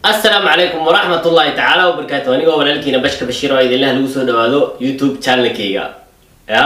asalaamu calaykum waraxmat ullahi tacaala wabarakaatu anigoo walaalkiina bashka bashiir oo idinlaha lagu soo dhawaado youtube channelkayga ya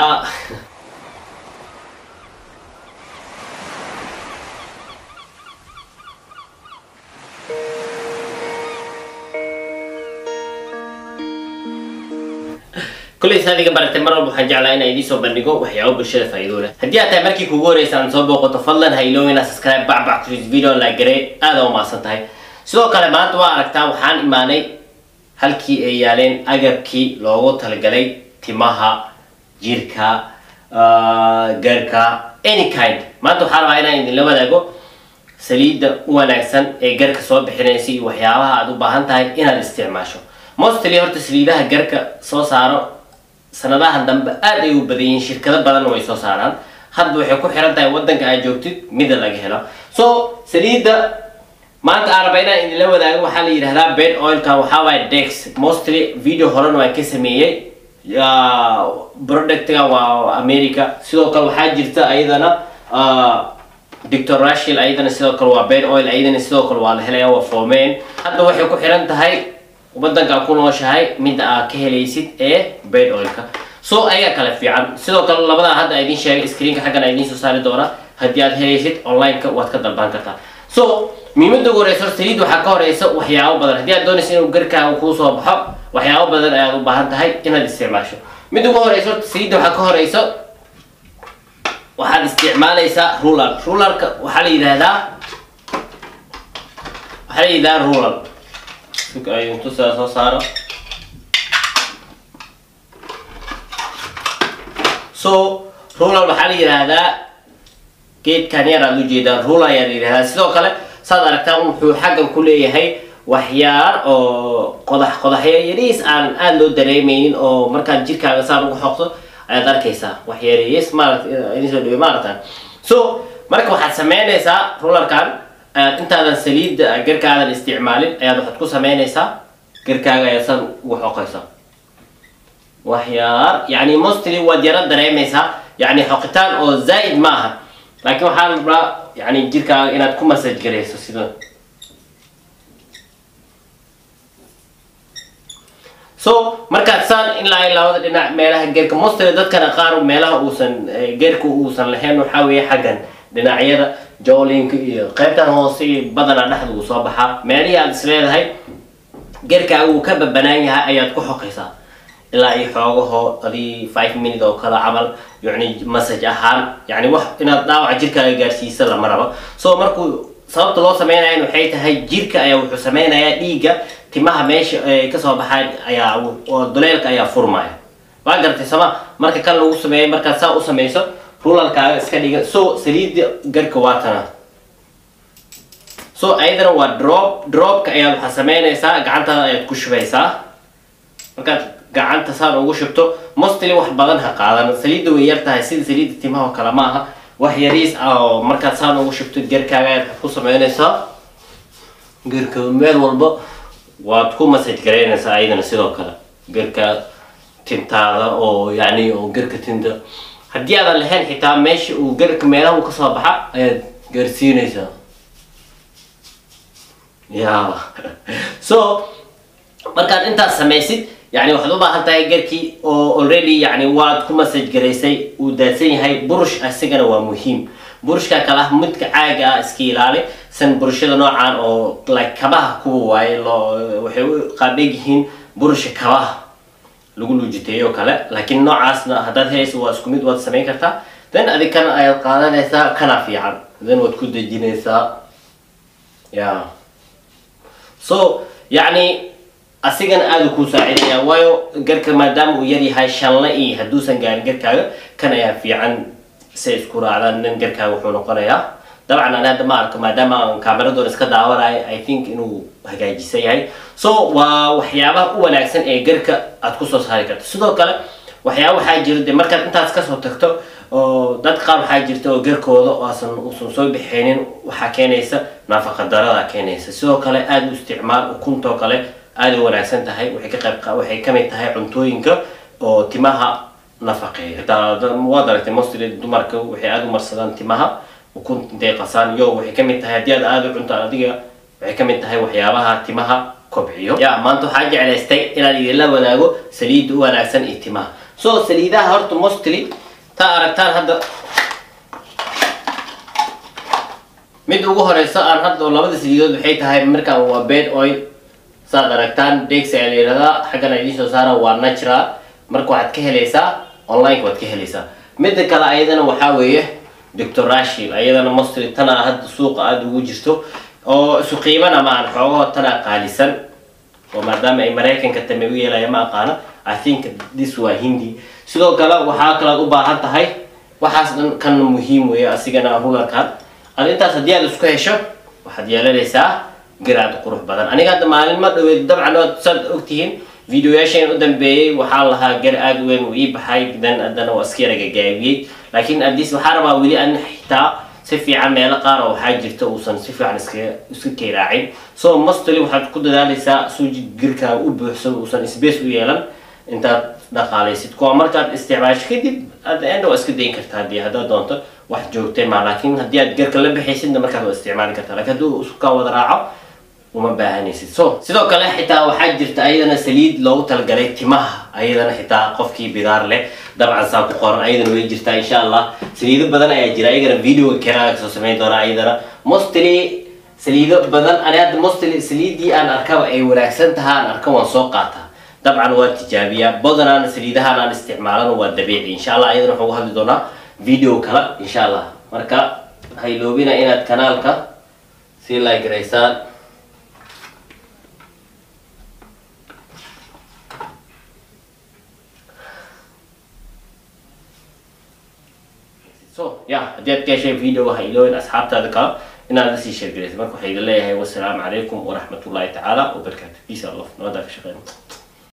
kulay saadiga baratay mar walba waxaan jeclaa inaan idiin soo bandhigo waxyaabo bulshada faa'iido leh haddii aad tahay markii kugu horeysa aan soo booqato fadlan ha iloowin inaad subscribe bacbac kuris video like garee aada u mahadsan tahay sidoo kale maanta waa aragtaa waxaan imaanay halkii ay yaaleen agabkii loogu talagalay timaha jirka garka any kind maanta waxaan rabaa inaan idinla wadaago saliidda u wanaagsan ee garka soo bixinaysa iyo waxyaabaha aad u baahan tahay inaad isticmaasho mostly horta saliidaha garka soo saaro sanadahan dambe aad ay u badan yihiin shirkado badanna way soo saaraan hadda waxay ku xiran tahay wadanka aad joogtid mida laga helo so saliidda maanta aan raba inaan idinla wadaago waxaa la yidhahdaa bed oilkan waxaa waaye dex mostly video horena waan ka sameeyey productga waa america sidoo kale waxaa jirta ayadana doctor rashil ayadana sidoo kale waa bed oil ayadana sidoo kale waa la helaya waa foomeen hadda waxay ku xiran tahay wadanka ku nooshahay midda aad ka helaysid ee bed oilka so ayaa kale fiican sidoo kale labadaa hadda idiin sheegay screenka xaggan a idiin soo saari doona haddii aad helaysid online-ka waad ka dalban kartaa so muhiimada ugu horeysa horta saliid waxaa ka horeysa waxyaabo badan haddii aad doonaysa inuu garkaaga kuu soo baxo waxyaabo badan ayaad u baahan tahay inaad isticmaasho mid ugu horeysa horta saliidda waxaa ka horeysa waxaad isticmaalaysaa rular rularka waxaa la yidhahdaa waxaa la yidhahdaa rular ayuntusaa soo saaro so rular waxaa la yidhaahdaa geedkan yar aad ujeedaan rular ayaa la yidhahdaa sidoo kale saad aragtaan wuxuu xaggan ku leeyahay waxyaar oo qodax qodaxyo yariis aan aada loo dareemeynin oo markaad jirkaaga saan ugu xoqdo ayaad arkaysaa waxyareeyes maarata idin soo dhawey maarata so marka waxaad sameynaysaa rularkan ayaad intaadan saliidda garkaadan isticmaalin ayaad waxaad ku sameynaysaa garkaaga ayaad san ugu xoqaysaa waxyaar yani mostly waad yaro dareemaysaa yani xoqitaan oo zaa'id ma aha laakiin waxaa rabaa yani jirkaaga inaad ku masaj garayso sida so markaad saan ilaa labada dhinac meelaha geerka mostly dadkana qaar meelaha uusan geerka uusan lahayn waxaa weeye xaggan dhinacyada joolinka iyo qaybtan hoose iyo badanaa dhexda uu soo baxaa meelihii aad is leedahay geerkaaga uu ka babanaan yahay ayaad ku xoqaysaa ilaa iyo xoogaho adii five minute oo kale camal yani masaj ahaan yani wax inaad dhaawaca jirkaaga gaarsiisa lama rabo so markuu sababta loo sameynayan waxay tahay jirka ayaa wuxuu sameynayaa dhiigga timaha meesha kasoo baxaan ayaa oo duleelka ayaa furmaya waa garatay sama marka kan lagu sameeyo markaad saa u sameyso rulalkaaga iska dhiga so saliidda garka waa tana so ayadana waa drop dropka ayaad waxaa sameynaysaa gacantaada ayaad ku shubaysaa markaad gacanta saan ugu shubto mostly wax badan ha qaadan saliidda way yar tahay sida saliidda timaha oo kale ma aha wax yariis ah oo markaad saan ugu shubto garkaaga ayaad ku sameynaysaa garka meel walba waad ku masaj garaynaysaa ayadana sidoo kale garka tintaada oo yani oo garka tinta haddii aadan lahayn xitaa meesha uu garka meelaha uu kasoo baxa ayaad gaarsiinaysaa ya so markaad intaas samaysid yani waxaad u baahan tahay garkii oo already yani waad ku masaj garaysay uu daadsan yahay burush asigana waa muhiim burushka kale ah midka caaga ah iska ilaali san burushada noocan oo like kabaha kuwa waaye loo waxay u qaabdheeg yihiin burusha kabaha lagu luujiteeyo kale laakiin noocaasna haddaad helayso waa isku mid waad samayn kartaa then adig kan ayaad qaadanaysaa kana fiican then waad ku dejinaysaa ya so yacni asigana aada kuu saacidaya waayo garka maadaama uu yar yahay shanle iyo hadduusan gaarin garkaaga kan ayaa fiican say isku raacdaan nin garkaaga wuxuu noqonayaa dabcan ani hadda ma arko maadaama aan kaameradoon iska daawanayo i think inuu hagaajisan yahay so waa waxyaabaha u wanaagsan ee garka aad kusoo saari karto sidoo kale waxyaaba waxaa jira de markaad intaas kasoo tagto oo dad qaar waxaa jirta oo garkooda oosan uusan soo bixinin waxaa keenaysa nafaqa darada keenaysa sidoo kale aada u isticmaal ukuntoo kale aada u wanaagsan tahay waxay ka qayb waxay kamid tahay cuntooyinka oo timaha nafaqeeya waad aragtay mostly dumarka waxay aada u marsadaan timaha ukunta intay qasaan yo waxay kamid tahay haddii aad aada u cunto adiga waxay ka mid tahay waxyaabaha timaha kobciyo ya maanta waxaa jeclaystay inaan idinla wadaago saliidda u wanaagsan iyo timaha so saliidaha horta mostly taa aragtaan hadda mid ugu horeyso aan hadda oo labada saliidood waxay tahay markaan waa bed oil saad aragtaan dex ayaa la yihahdaa xaggan ay idiin soo saara waa natural marka waxaad ka helaysaa online waad ka helaysaa midda kale ayadana waxaa weeye doctor rashil ayadana mostly tana hadda suuqa aada ugu jirto oo isu qiimana ma aan xoogaho tana qaalisan oo maadaama ay maraykanka tame u yeelaya ma aqaana i think this waa hindi sidoo kale waxaa kalaad u baahan tahay waxaas dhan kan muhiim weeye asigana rugarkan ad intaas haddii aad isku hesho waxaad yeelanaysaa garaad qurux badan aniga hadda maalin ma dhaweed dabcan waad saad ogtihiin videoyaasheen u dambeeyey waxaa lahaa gar aada u weyn uu ii baxay dan haddana waa iska yara gagaabiyey laakiin adis waxaa rabaa weli an xitaa si fiican meelo qaar oo waxaa jirta uusan si fiican iska iska keeraacin so mostly waxaad ku dadaalaysaa suuji girkaaga u buuxsado uusan space u yeelan intaad dhaqaalaysid kuwa markaad isticmaasho kadib at the end waa iska dayin kartaa haddii haddaad doonto wax joogtay ma laakiin haddii aad garka la bixaysidna markaad waa isticmaali kartaa lakiin hadduu isukaa wada raaco uma baahanaysid so sidoo kale xitaa waxaa jirta ayadana saliid loogu talagalay timaha ayadana xitaa qofkii bidaar leh dabcan saa ku qoran ayadana way jirtaa insha allah saliido badan ayaa jira ayagana video keraa soo samayn doona ayadana mostly saliido badan ani hadda mostly saliidii aan arkaba ay wanaagsan taha aan arka waan soo qaataa dabcan waa tijaabiyaa badanaana saliidahaan aan isticmaalana waa dabiici insha allah ayadana waxaan ugu hadli doonaa video kale insha allah marka hayloobina inaad kanaalka sii like raysaan so ya haddii aad ka heshay videoga ha iloobin asxaabtaada kale inaad la sii sheergaraysa marka waxaa idin leeyahay wasalaamu calaykum waraxmatullaahi tacaala wabarakaatu peace and love nabadaa ka shaqeyna